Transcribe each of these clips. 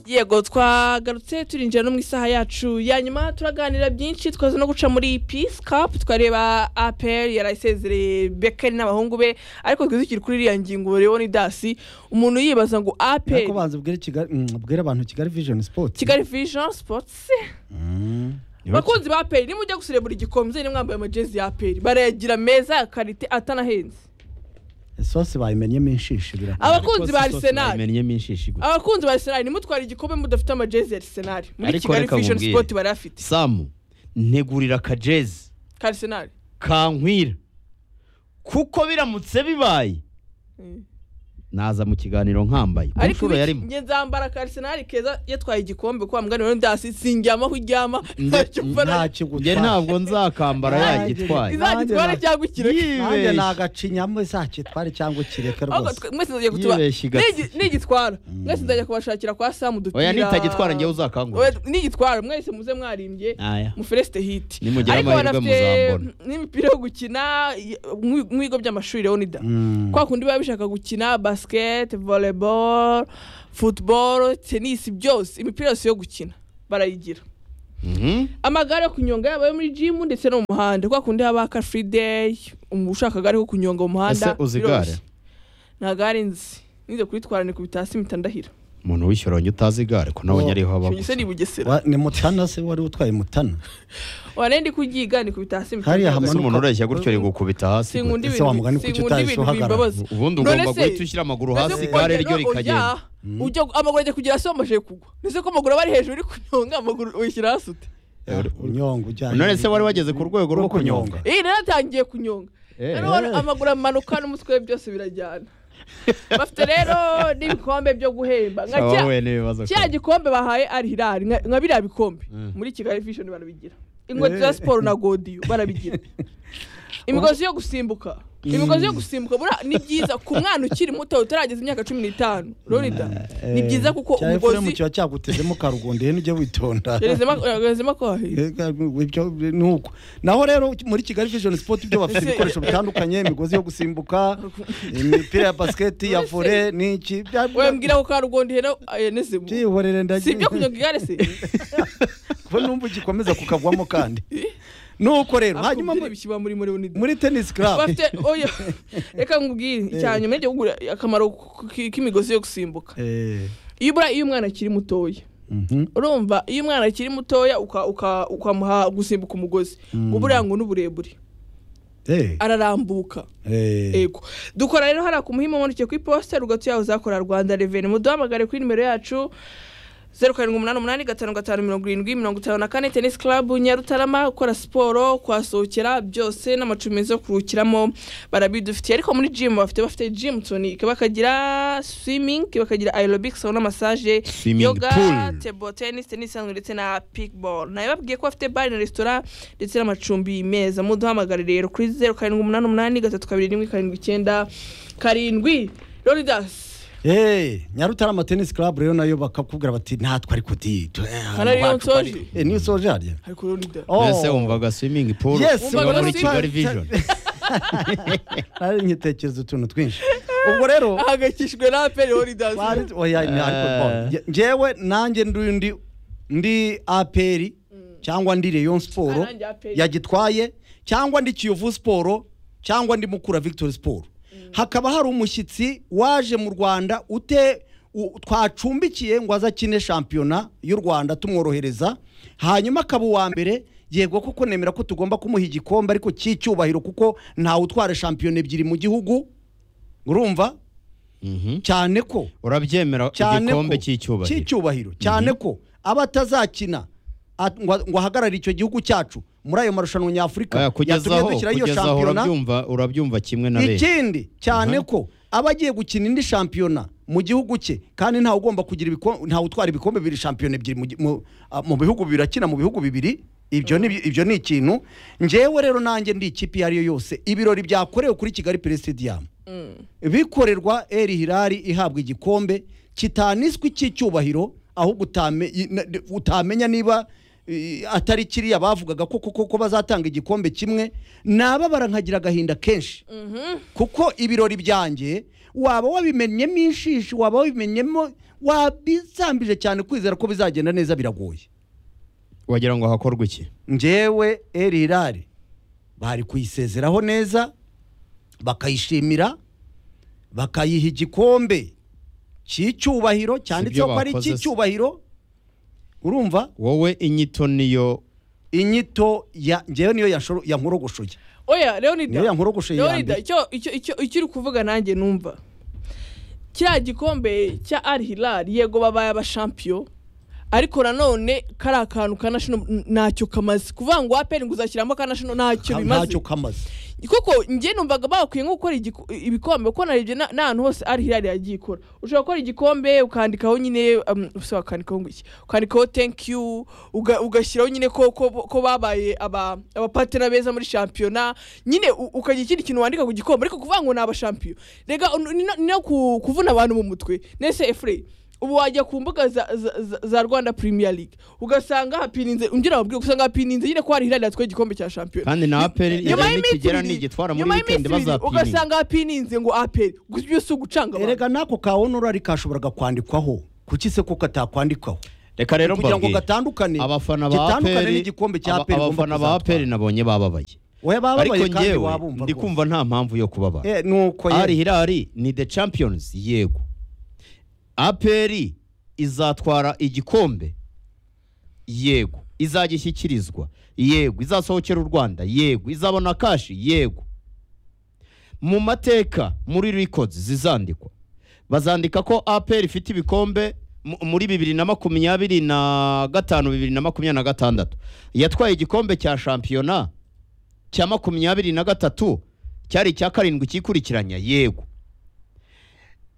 yego twagarutse turinjira no mu isaha yacu ya nyuma turaganira byinshi twaza no guca muri peace cup twareba apr yarayisezereye bekeri n'abahungu be ariko twizukire kuri iriya ngingo rero ni dasi umuntu yibaza ngo apr ariko banza ubwire Kigali- mm, ubwire abantu kigali vision sport kigali vision sports Mm. bakunzi ba apr nimujya gusirebura igikombe muzere mwambaye amajezi ya apr barayagira meza ya karite atanahenze isosi bayimenyemo inshishi birakora abakunzi ba arsenal bamenyemo inshishi gusa abakunzi ba arsenal ntimutware igikombe mudafite amajezi ya arsenal muri Ariko kigali reka vision nkubwire. sport barayafite samu ntegurira akajezi ka arsenal kankwira kuko biramutse bibaye Mm. naza mu kiganiro nkambaye ku ariko nshuro ubu yarimo njye nzambara ka arsenal keza yatwaye igikombe kwa mugani wawe ndasi sindyama aho uryama Nde- ntacyo mbona njye ntabwo nzakambara yagitwaye izagitwara cyangwa ikirori nanjye Yibeshye. nagacinyamo izakitware cyangwa ukireke ahubwo rwose twe- mwese nzajya kutuba yibeshye igatsi Nigi- nigitwara mwese nzajya kubashakira kwa samu dupira oya nitagitwara njyewe uzakangura Oya, nigitwara mwese muze mwarimbye aya muferesite hiti Nimugira amahirwe muzambona. n'imipira yo gukina y- mu- mu bigo by'amashuri leonida Mm. kwa kundi biba bishaka gukina basiketi voleboro futuboro tenisi byose imipira yose yo gukina barayigira Mhm. amagare yo kunyonga yaba ayo muri jimu ndetse no mu muhanda kwa kundi haba ka furi deyi ushaka agare ko kunyonga mu muhanda Ese uzi biroroshye. igare? nta gare nzi nize kuritwara ni kubita hasi impita ndahira umuntu wishyura njye utazi igare ko nabonye ariho haba icyo ni i bugesera Wa- ni mutana se wari utwaye mutana wane ndi kugiga ni kubita hasi impita Hariya ndahira hamanuka. umuntu ureshya gutyo rigukubita hasi gwe. sinkunda Ese ibintu wamugani kuki sinkunda utahise ibintu uhagarara? bimbabaza ubundi None ugomba se, guhita ushyira amaguru ese hasi ku igare bagera ryo no rikagenda ujya- ujya amaguru ajya kugera hasi wamajije kugwa ndetse ko amaguru aba ari hejuru uri kunyonga amaguru uyishyira hasi ute unyonga ujyanye none se wari wageze ku rwego rwo kunyonga iyi rero atangiye kunyonga rero amaguru amanuka n'umutwe we byose birajyana bafite rero n'ibikombe byo guhemba nka Sawa, cya wowe n'ibibazo cya koko. gikombe bahaye ari hirari nka nka biriya bikombe muri kigali fishoni barabigira inkweto za siporo na godiyo barabigira imigozi yo gusimbuka imigozi yo gusimbuka buriya ni byiza ku mwana ukiri muto utarageza imyaka cumi n'itanu lorida ni byiza kuko cya umugozi efuremu kiba cyagutezemo karugondo rero ujye witonda gerezemo ko hahiye Ega, ibyo ni uko naho rero muri kigali vision sport ibyo bafite Ese- ibikoresho bitandukanye imigozi yo gusimbuka imipira ya basiketi ya Ese- vore n'iki bya- we mbwira ko karugondihera nezemo byihorere si ibyo ndagiye kunyonga igare se kuko numva ugikomeza kukagwamo kandi nuko rero hanyuma hanyuma muri- bishyirwa muri muri unida muri tenisi club bafite oya reka nkubwire icya nyuma yo kugura akamaro k- k'imigozi yo gusimbuka Eh, iyo ubura iyo umwana akiri mutoya mhm. urumva iyo umwana akiri mutoya uka- uka- ukamuha gusimbuka umugozi ngo buriya ngo n'uburebure Eh, ararambuka eh. ego dukora rero hariya ku muhima umanukiye ku iposita rugatu yawe uzakora rwanda reveni muduhamagare kuri nimero yacu zeru karindwi umunani umunani gatanu gatanu mirongo irindwi mirongo itanu na kane tenisi karabu nyarutarama gukora siporo kuhasohokera byose n'amacumi meza yo kuruhukiramo barabidufitiye ariko muri jimu bafite bafite jimutoni bakagira swimingi bakagira aerobikisi aho n'amasaje Swimming yoga pool. tebo tenisi tenisi isanzwe ndetse na pikiboro nayo babwiye ko bafite bari na resitora ndetse n'amacumbi meza muduhamagare rero kuri zeru karindwi umunani umunani gatatu kabiri rimwe karindwi icyenda karindwi loridasi Eh, nyarutarama tenisi club rero nayo bakakubwira bati natwe ariko di hano ariyo nsoje niyo usoje harya ariko loridasi Oh. mbese wumvaga swimming pool Yes, iba muri wumvaga kigali swimming- vision nari nkitekereza utuntu twinshi ubwo rero ahangayikishijwe na aperi horidazi Wari- oya, ni- ariko, oh, nge- ngewe nanjye ndi ndi ndi aperi cyangwa ndi rayon Ah, siporo nanjye APR. yagitwaye cyangwa ndi kiyovu siporo cyangwa ndi mukura victory siporo hakaba hari umushyitsi waje mu rwanda ute u- twacumbikiye ngo aze akine shampiyona y'u rwanda tumworohereza hanyuma akaba uwa mbere yego kuko nemera ko tugomba kumuha igikombe ariko cy'icyubahiro kuko ntawe utwara shampiyona ebyiri mu gihugu urumva Mhm. cyane ko urabyemera cyane ko igikombe cy'icyubahiro cy'icyubahiro cyane ko aba atazakina at- ngo ngo ahagarare icyo gihugu cyacu muri ayo marushanwa nyafurika Oya, yatumye kugezaho dushyiraho iyo kugezaho shampiyona urabyumva urabyumva kimwe na benshi ikindi cyane ko aba agiye gukina indi shampiyona mu gihugu cye kandi ntawe ugomba kugira ibiko- ntawe utwara ibikombe bibiri shampiyona ebyiri mu gi- mu- a- mu bihugu bibiri akina mu bihugu bibiri ibyo ni ibyo ni ikintu ngewe rero nanjye ndi ikipe iyo ari yo yose ibirori byakorewe kuri kigali peresitediyamu bikorerwa eri hirari ihabwa igikombe kitaniswe cy'icyubahiro ahubwo utame- i- na- de- utamenya niba i- atari kiriya bavugaga ko kuko ko bazatanga igikombe kimwe nababara nkagira agahinda kenshi kuko ibirori byanjye waba wabimenyemo inshishi waba wabimenyemo wabisambije cyane kwizera ko bizagenda neza biragoye wagira ngo hakorwe iki njyewe erirari bari kuyisezeraho neza bakayishimira bakayiha igikombe cy'icyubahiro cyanditseho ko ari bakoze se. icy'icyubahiro urumva wowe inyito niyo inyito ya njyewe niyo yashoro- yankorogoshoye oya leonida niyo yankorogoshoye ya leonida mbere icyo icyo icyo- icyo uri kuvuga nanjye numva kiriya gikombe cya al hilal yego babaye abashampiyo ariko nanone kari akantu ka national ntacyo kamaze kuvuga ngo aperi ngo uzashyiramo ka national ntacyo Nta- bimaze ntacyo kamaze koko njye numvaga bakwiye nko gukora igiku- ibikombe kuko narebye na- n'ahantu hose ari hirari yagiye ikora ushobora gukora igikombe ukandikaho nyine um, se wakandikaho ngo iki ukandikaho thank you uga- ugashyiraho nyine ko, ko, ko babaye aba- abapatera beza muri shampiyona nyine u- ukagira ikindi kintu wandika ku gikombe ariko kuvuga ngo ni abashampiyo rega un- ni no- ni no ku- kuvuna abantu mu mutwe nese efureye ubu wajya ku mbuga za, za, za, za rwanda premier league ugasanga hapirinze ungera wabwira ugasanga hapirinze nyine ko hari hirari yatwaye igikombe cya shampiyona kandi na aperi nyuma y'iminsi nikigera ibiri- nigitwara muri nyuma wikendi y'iminsi ibiri bazapininga ugasanga hapininze ngo aperi gusa ibyo si ugucanga abantu erega n'ako ka onorari kashoboraga kwandikwaho kuki se ko katakwandikwaho reka rero kugira ngo mbabwire gatandukane abafana ba gitandukane aperi n'igikombe cya aba- aperi abafana ba aperi nabonye bababaye oya bababaye ariko kandi njyewe wabumva ndi kumva nta mpamvu yo kubabara eh nuko ari ye hirari ni the champions yego aperi izatwara igikombe yego izagishyikirizwa yego izasohokera u rwanda yego izabona kashi yego mu mateka muri records zizandikwa bazandika ko aperi ifite ibikombe mu- muri bibiri na makumyabiri na gatanu bibiri na makumyabiri na gatandatu yatwaye igikombe cya shampiyona cya makumyabiri na gatatu cyari icya karindwi cyikurikiranya yego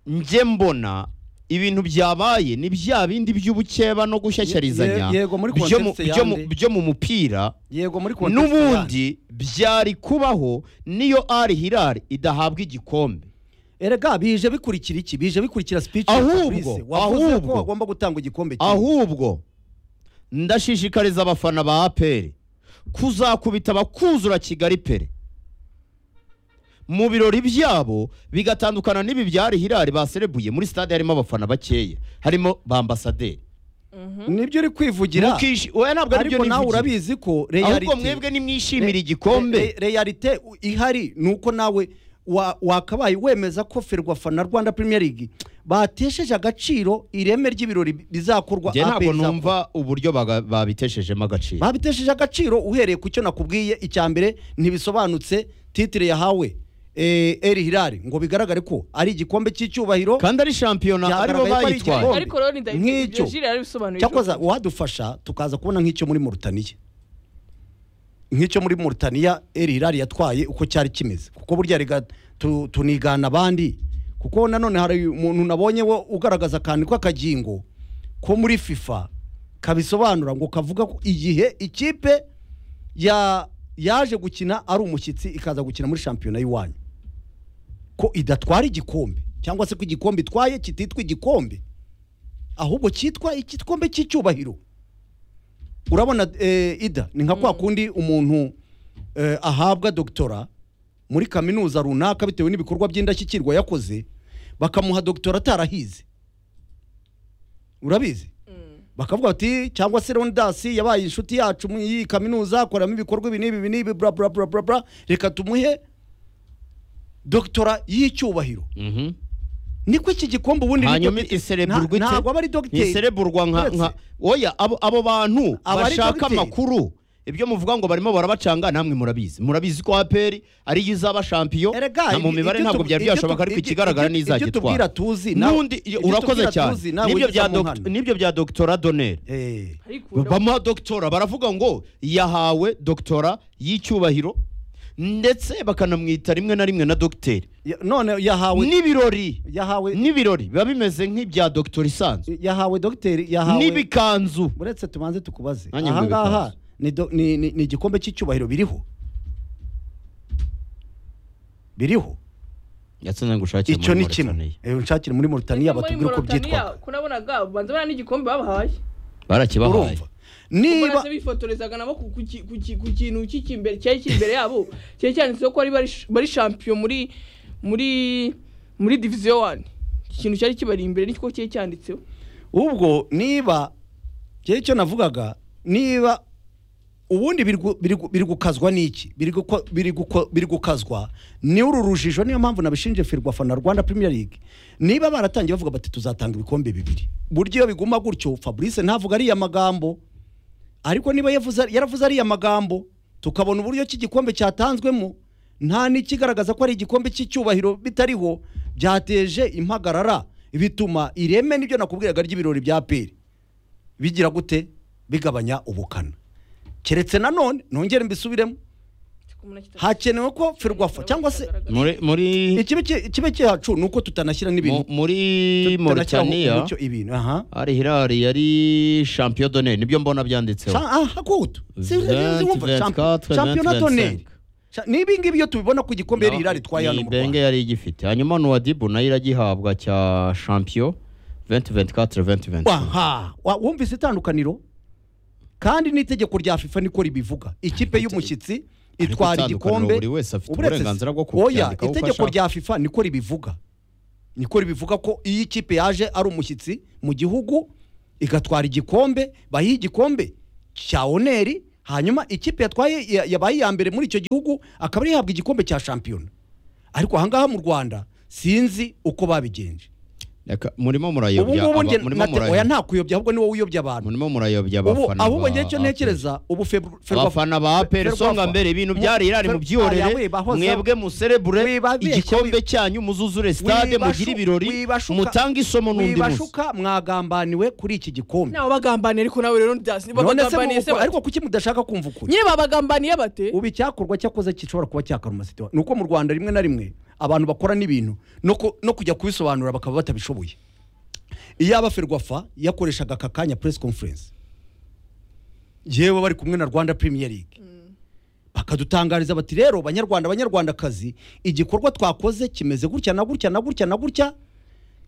njye mbona ibintu byabaye ni bya bindi by'ubukeba no gushyashyarizanya Ye- yego, muri byo mu- context byo mu- yande. byo mu mupira yego muri context yandi. n'ubundi byari kubaho niyo ari hirari idahabwa igikombe erega bije bikurikira iki bije bikurikira speech Ahubwo, wavuze ko ahubwo. hagomba gutangwa igikombe kimwe. ahubwo ndashishikariza abafana ba aperi kuzakubita abakuzura kigali pere mu birori byabo bigatandukana n'ibi byari hirari baserebuye muri stade harimo abafana bakeya harimo ba ambasaderi nibyo uri kwivugira Mukishi- oya, ntabwo ari byo ariko nawe nivugira. urabizi ko ahubwo reality mwebwe nimwishimira igikombe realite ihari ni uko nawe wa- wakabaye wemeza ko ferwafa na rwanda premier league batesheje agaciro ireme ry'ibirori bizakorwa njye ntabwo APR izakora. numva uburyo baga- babiteshejemo agaciro babitesheje agaciro uhereye ku cyo nakubwiye icya mbere ntibisobanutse titire yahawe eh, eri hirari ngo bigaragare ko ari igikombe cy'icyubahiro kandi ari shampiyona aribo Byagaragaye ko ari bayitwaye igikombe. ariko rero ni ndahita Nk'icyo. ibyo jire yarabisobanuye cyakoza uwadufasha tukaza kubona nk'icyo muri Mauritania nk'icyo muri Mauritania eri hirari yatwaye uko cyari kimeze kuko burya rega tu- tunigana abandi kuko nanone hari umuntu nabonye wo ugaragaza akantu k'akagingo ko muri FIFA kabisobanura ngo kavuga ko igihe ikipe ya yaje gukina ari umushyitsi ikaza gukina muri shampiyona y'iwanyu ko idatwara igikombe cyangwa se ko igikombe itwaye kititwa igikombe ahubwo cyitwa igikombe cy'icyubahiro urabona eh, ida ni nka kwa kundi umuntu eh, ahabwa dogitora muri kaminuza runaka bitewe n'ibikorwa by'indashyikirwa yakoze bakamuha dogitora atarahize urabizi bakavuga bati cyangwa se rondasi yabaye inshuti yacu muri iyi kaminuza akoramo ibikorwa ibi n'ibi ibi n'ibi bla bla bla bla bla reka tumuhe dogitora y'icyubahiro Mhm. niko iki gikombe ubundi ni hanyuma dogite- isereburwa nta- ntabwo aba ari dogiteri isereburwa nka nka Uretse- oya abo, abo bantu Aba ari bashaka dogiteri. amakuru ibyo muvuga ngo barimo barabacanga namwe murabizi murabizi ko aperi ari yo izaba shampiyo Erega, na mu ibi- mibare ibyo ntabwo tu- byari ibyo tu- byashoboka ariko ibyo- ikigaragara ibyo- ni ibyo tubwira izagitwara tuzi, nawe- n'undi ibyo urakoze tubwira cyane tuzi, nawe nibyo wigiza bya mu dokt- nkana. nibyo bya dogitora doneri Eh, bamuha dogitora baravuga ngo yahawe dogitora y'icyubahiro ndetse bakanamwita rimwe na rimwe na dogiteri ya- none yahawe n'ibirori yahawe n'ibirori biba bimeze nk'ibya dogitora isanzwe yahawe dogiteri yahawe n'ibikanzu uretse tubanze tukubaze Nanjye aha ngaha nkwibikaze. ni do- ni ni- ni igikombe cy'icyubahiro biriho biriho yatsinze ngo ushakire icyo muri ni kimwe Mauritania. Eh, unshakire muri Mauritania batubwire uko byitwa byitwa kunabonaga banza bariya n'igikombe babahaye barakibahaye urumva niba ubwo bifotorezaga nabo ku- ku ki- ku ki- ku kintu kiki imbere- cyari kiri imbere yabo cyari cyanditseho ko ari bari bari shampiyo muri muri muri diviziyo wani ikintu cyari kibari imbere n'icyo cyari cyanditseho ubwo niba cyari icyo navugaga niba ubundi biri gu- biri gu- biri gukazwa n'iki Biri guko- biri guko- biri gukazwa ni uru rujijo niyo mpamvu nabishinje firwafa na rwanda premier league niba baratangiye bavuga bati tuzatanga ibikombe bibiri buryo iyo biguma gutyo fabrice ntavuga ariya magambo ariko niba yavuze yaravuze ariya magambo tukabona uburyo ki igikombe cyatanzwemo nta n'ikigaragaza ko ari igikombe cy'icyubahiro bitariho byateje impagarara bituma ireme n'ibyo nakubwiraga ry'ibirori bya peri bigira gute bigabanya ubukana keretse nanone nongere mbisubiremo hakenewe ko ferwafa cyangwa se muri muri ikibi ki- ikibi cyacu ni uko tutanashyira n'ibintu mu- muri tutanashyiraho Mauritania umucyo ibintu aha hari Hilal yari champion d'honneur nibyo mbona byanditseho Sha- aha kutu Si- si- si- wumva, 24, champ- championnat 25. tonnerre Sha- n'ibi ngibi iyo tubibona ku gikombe yari irari twaye hano ni mu benge Rwanda yari igifite hanyuma nuwadibu nayo iragihabwa cya champion 2024 2025 aha Wa- wumvise itandukaniro kandi n'itegeko rya fifa niko ribivuga ikipe y'umushyitsi Ariko itwara itandukaniro igikombe buri wese afite uburetse- uburenganzira bwo oya kubyandikaho uko itegeko ashaka. rya fifa niko ribivuga niko ribivuga ko iyo ikipe yaje ari umushyitsi mu gihugu igatwara igikombe bayiha igikombe cya oneri hanyuma ikipe yatwaye ya- yabaye iya mbere muri icyo gihugu akaba ariyo ihabwa igikombe cya shampiyona ariko ahangaha mu rwanda sinzi uko babigenje Reka, murimo ubu murayobya ngubu aba- njye murimo nate- oya murayobya nta kuyobya ahubwo ni wowe uyobya abantu murimo murayobya ubu abafana ahubwo ba- njye icyo ba- ntekereza ubu febru abafana ba APR Ferwafa. songa mbere ibintu Mu- byari irari Fer- Aya, mubyorere wibahoza- mwebwe muserebure Wibabeshya, igikombe wi- cyanyu muzuzure stade Wibashu- mugire ibirori wibashuka- mutange isomo n'undi munsi wibashuka mwagambaniwe kuri iki gikombe nawe bagambaniye ariko nawe rero ndazi none se bagambaniye se mubu- bate ariko kuki mudashaka kumva ukuri nyine babagambaniye bate ubu icyakorwa cyakoze gishobora kuba cyakaruma sitiwa ni uko mu rwanda rimwe na rimwe abantu bakora n'ibintu no ku- no kujya kubisobanura bakaba batabishoboye iyaba ferwafa yakoreshaga aka kanya press conference yewe bari kumwe na rwanda premier league bakadutangariza bati rero banyarwanda banyarwandakazi igikorwa twakoze kimeze gutya na gutya na gutya na gutya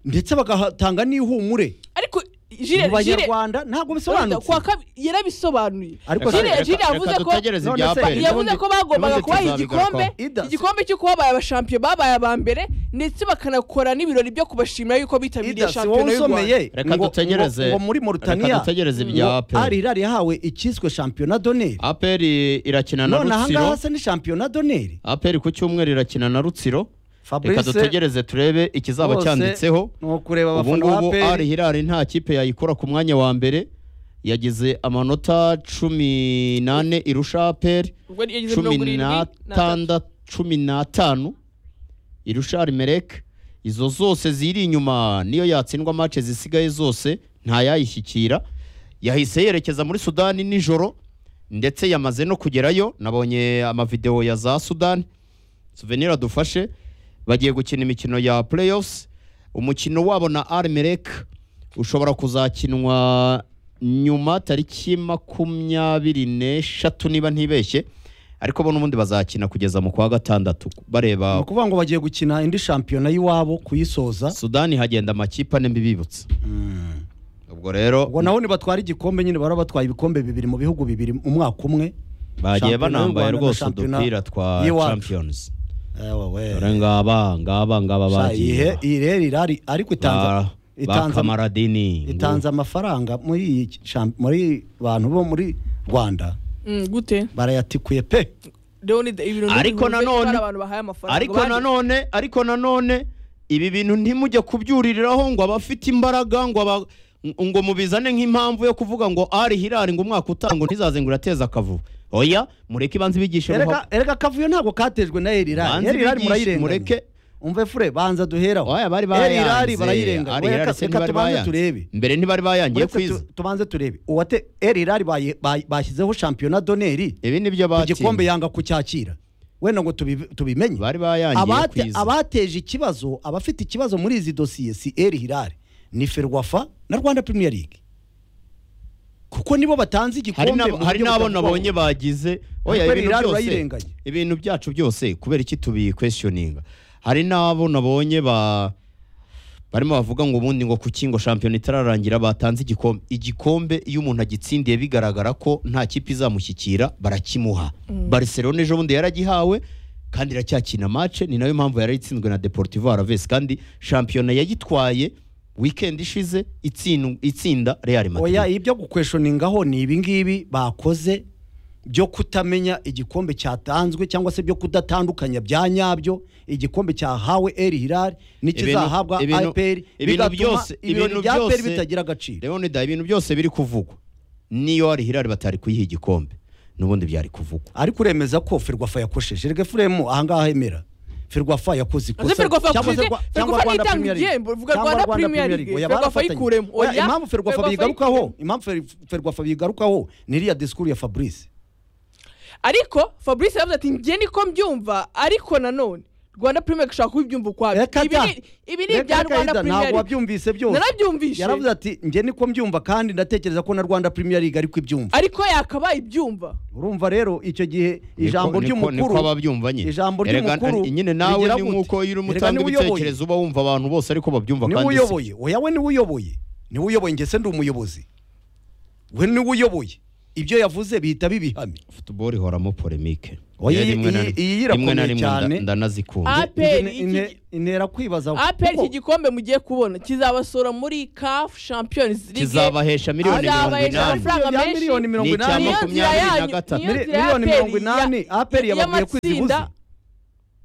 ndetse bagatanga n'ihumure ariko jire mu jire banyarwanda ntabwo bisobanutse kwa kabiri yarabisobanuye Ariko Reka- jire Jire- reka- jire reka yavuze ko dutegereze None ibya se- APR. yavuze ko bagombaga Ubundi kubaha igikombre tuzabigarukaho. It does. igikombe cyo kuba babaye abashampiyo babaye aba mbere ndetse bakanakora n'ibirori byo kubashimira yuko bitabiriye Ida, si wowe shampiyona y'u usomeye rwanda Reka ngo- dutegereze- ngo- ngo muri reka Mauritania dutegereze ibya ngo APR. ari irari yahawe icyiswe shampiyona doneri APR irakina na none ahangaha Rutsiro se ni shampiyona doneri APR ku cyumweru irakina na Rutsiro reka Fabrice, dutegereze turebe ikizaba bose cyanditseho ni ukureba ubu abafana ba ngubu ari peri hirari nta kipe yayikora ku mwanya wa mbere yagize amanota cumi n'ane irusha APR ubwo yagize cumi mirongo irindwi na tatu. n'atandatu cumi n'atanu irusha arimereke izo zose ziri inyuma niyo yatsindwa mace zisigaye zose ntayayishyikira yahise yerekeza muri sudani nijoro ndetse yamaze no kugerayo nabonye amavidewo ya za sudani souvenir dufashe bagiye gukina imikino ya playoffs umukino wabo na arimereke ushobora kuzakinwa nyuma tariki makumyabiri n'eshatu niba ntibeshye ariko bo n'ubundi bazakina kugeza mu kwa gatandatu ni bareba ukuvuga ngo bagiye gukina indi shampiyona y'iwabo kuyisoza sudani hagenda amakipe ane mbibibutsa ubwo rero ubwo naho nibatwara igikombe nyine bara batwaye ibikombe bibiri mu bihugu bibiri umwaka umwe Shampiyona bagiye y'u banambaye Rwanda na rwose shampiyona udupira twa y'iwacu. champions ewe dore we ngaba ngaba ngaba Sha, bagiye ihe- iyi rero irari ariko itanza ba ba itanza kamaradini itanze amafaranga muri iyi sham- muri bantu bo muri Rwanda Mm, gute barayatikuye pe rero ni ibirori Ariko bihuje nanone- kandi abantu bahaye amafaranga ariko baje. nanone ariko nanone ibi bintu ntimujye kubyuririraho ngo abafite imbaraga ngo aba ngo mubizane nk'impamvu yo kuvuga ngo ari hirari ngo umwaka utangwa ntizaze ngo urateze akavuvu oya mureke ibanze ibigishe erega erega akavuyo ntabwo katejwe na erirari Banze erirari bigishe, murayirenganya mureke. umve fure banza duhera oya bari erirari bayanze barayirenganya ari hirari Reka- se reka ntibari tubanze bayanze turebe mbere ntibari bayangiye Uretse kwiza tu- tubanze turebe uwate erirari bayi- bayi- bashyizeho shampiyona doneri ibi nibyo ku batsinze gikombe yanga kucyakira wenda ngo tubi- tubimenye bari bayangiye Abate- kwiza abateje ikibazo abafite ikibazo muri izi dosiye si eri hirari ni ferwafa na rwanda premier league kuko nibo batanze hari igikombe mu n'abo- buryo hari n'abo butavugwaho. nabonye bagize oya Ariko ibintu Hilal byose urayirenganya. ibintu byacu byose kubera iki tubikwesioninga hari n'abo nabonye ba barimo bavuga ngo ubundi ngo kuki ngo shampiyona itararangira batanze igikombe igikombe iyo umuntu agitsindiye bigaragara ko nta kipe izamushyikira barakimuha barcelona ejo bundi yaragihawe kandi iracyakina match ni nayo mpamvu yari itsinzwe na Deportivo Alaves kandi shampiyona yayitwaye weekend ishize itsindu- itsinda Real Madrid oya ibyo gukweshoningaho ni ibingibi bakoze byo kutamenya igikombe cyatanzwe cyangwa se byo kudatandukanya bya nyabyo igikombe cyahawe eri hirari n'ikizahabwa ibintu- aperi ibintu bigatuma byose- ibintu ibintu bya aperi byose- bitagira agaciro Leonida ibintu byose biri kuvugwa niyo ari Hilal batari kuyiha igikombe n'ubundi byari kuvugwa ariko uremeza ko ferwafa yakosheje rege furemu ahangaha emera ferwafa yakoze ikosa Ese Ferwafa cyangwa se yakoze- Rwa- Ferwafa cyangwa Rwanda ntitanga Premier League. igihembo, uvuga Cyangwa Rwanda Rwanda Premier Premier League. League. Oya, Ferwafa barafatanya. yikuremo. Oya, Oya, impamvu ferwafa Ferwafa bigarukaho yikuremo. impamvu Fer- ferwafa bigarukaho ni iriya disikuru ya fabrice ariko fabrice yavuze ati njye niko mbyumva ariko nanone rwanda premier league ishobora kubibyumva ukwabyo Reka Ibi da. ni- ibi ni Reka ibya reka rwanda Ida, premier ntabwo league wabyumvise byose Narabyumvishe. yaravuze ati njye niko mbyumva kandi ndatekereza ko na rwanda premier league ariko ibyumva ariko yakabaye ibyumva urumva rero icyo gihe ijambo Niko- niko- niko ry'umukuru ababyumva nyine ijambo Erega- ry'umukuru nyine nawe rigira ni gute? nkuko iyo urimo Erega utanga niwe uyoboye. ibitekerezo uba wumva abantu bose ariko babyumva niwe kandi si uyoboye oya we niwe uyoboye niwe uyoboye njye se ndi umuyobozi we niwe uyoboye ibyo yavuze bihita bibihame futuboro ihoramo polemike Oya, Rero iyi- rimwe na iyi- rimwe- iyi irakomeye rimwe na rimwe nda- cyane. ndanazikunda Ah, APR Ine- iki- ine- intera kwibaza apr kuko iki gikombe mugiye kubona kizabasora muri caf champions league kizabahesha miliyoni mirongo Azabahesha inani amafaranga Ya menshi. miliyoni mirongo Ni inani Niyo cyane. nzira makumyabiri na yanyu- gatatu. niyo Mili- nzira miliyoni APR mirongo inani ya- APR yababwiye ko y'amatsinda. izibuze.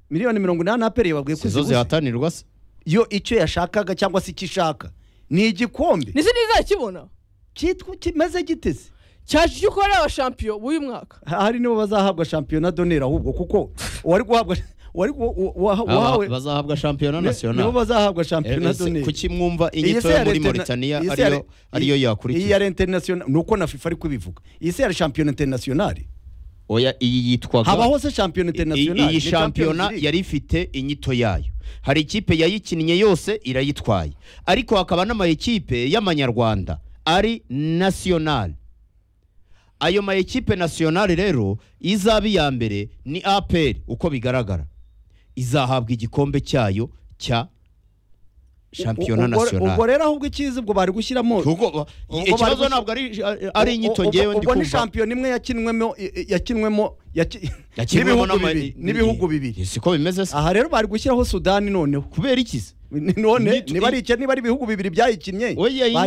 miliyoni mirongo inani aperi yababwiye ko sizo izibuze. zihatanirwa se yo icyo yashakaga cyangwa se icyo ishaka ni igikombe nisi ntizakibona cyitwa kimeze giteze cyaje icyo ukorera aba champion w'uyu mwaka ahari nibo bazahabwa shampiyona donera ahubwo kuko uwari guhabwa uwari gu- uwa- uwa- Aba- uwahawe bazahabwa shampiyona ni- nibo nasiyonali bazahabwa shampiyona Eh, donera kuki mwumva Iyi inyito se yo ya muri Leta- mauritania iyi se ya ariyo Leta- ariyo iyi ya yakurikiye international ni uko na fifa ari kubivuga iyi se ya shampiyona internationale oya iyi yitwaga habaho se shampiyona internationale iyi ni Champions shampiyona League. yari ifite inyito yayo hari ikipe yayikinnye yose irayitwaye ariko hakaba n'amayikipe y'amanyarwanda ari nasiyonali ayo mayikipe nasiyonali rero izaba iya mbere ni aperi uko bigaragara izahabwa igikombe cyayo cya shampiyona Ubwo- ubwo nasiyonali rero ahubwo icyiza ubwo bari gushyiramo Kuko- ubwo ikibazo bari- ntabwo ari- ari inyito Ubwo- ngewe ndi ubwo ni kumva shampiyona imwe yakinwemo yakinwemo yaki- Yakinwemo n'ibihugu n'ama- bibiri n'ibihugu bibiri siko bimeze se aha rero bari gushyiraho sudani noneho kubera iki se none Ni- niba ari icyo niba ari ibihugu bibiri byayikinnye Oya, iyi